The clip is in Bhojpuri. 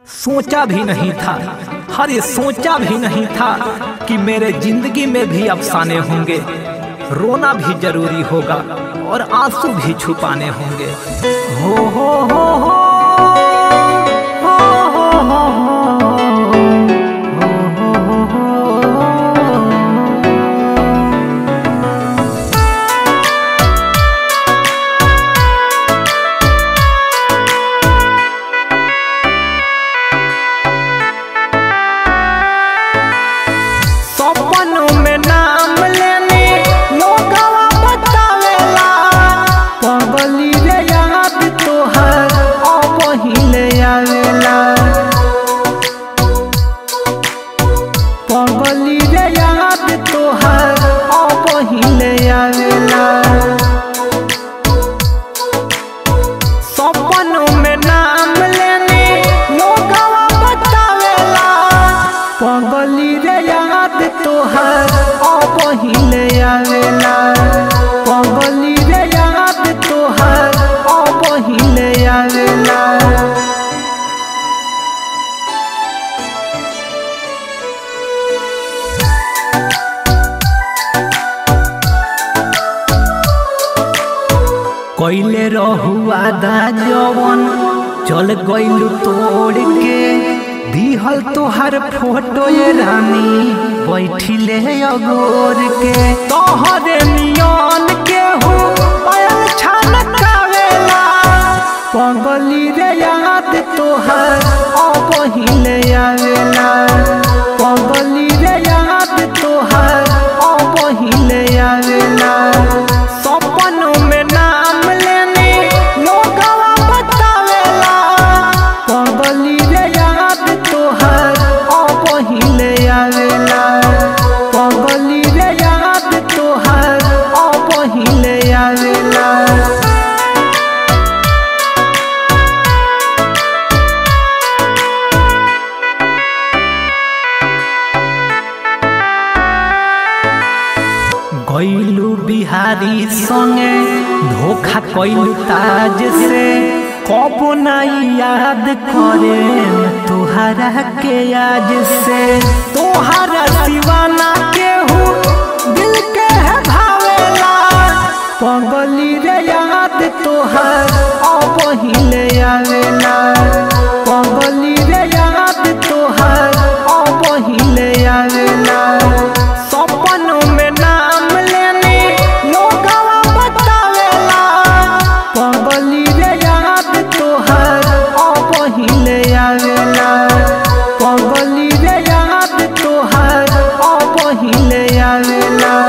सोचा भी नहीं था अरे सोचा भी नहीं था कि मेरे जिंदगी में भी अफसाने होंगे रोना भी जरूरी होगा और आंसू भी छुपाने होंगे हो हो हो हो हो हो हो सपनों में नाम लेने लोगवा बतावेला पगली रे याद तोहर अब पहिले आवेला पगली रे याद तोहर अब पहिले आवेला सपनों में नाम लेने लोगवा बतावेला पगली रे याद तोहर अब पहिले आवेला पगली रे याद तोहर अब पहिले आवेला कैले रहुआ दा जवन चल गइलू तोड़ के दिहल तोहर फोटो ये रानी बैठिले अगोर के तोहरे नियन के हो पायल छनकावेला पगली रे याद तोहर अब पहिले आवेला पगली रे याद तोहर अब पहिले आवेला सपनों में नाम लेने लोगवा बतावेला पगली रे याद तोहर अब पहिले आवेला पगली रे याद तोहर अब पहिले आवेला गैलू बिहारी संगे धोखा कैलू ताज से कब नहीं याद करे तुहरा के आज से तोहरा दीवाना के हूँ दिल के है भावेला पगली रे याद तोहर अब पहिले आवेला पगली रे याद तोहर अब पहिले आवेला सपनों में नाम लेने लोगवा बतावेला पगली रे याद तोहर अब पहिले आवेला पगली रे याद तोहर अब पहिले आवेला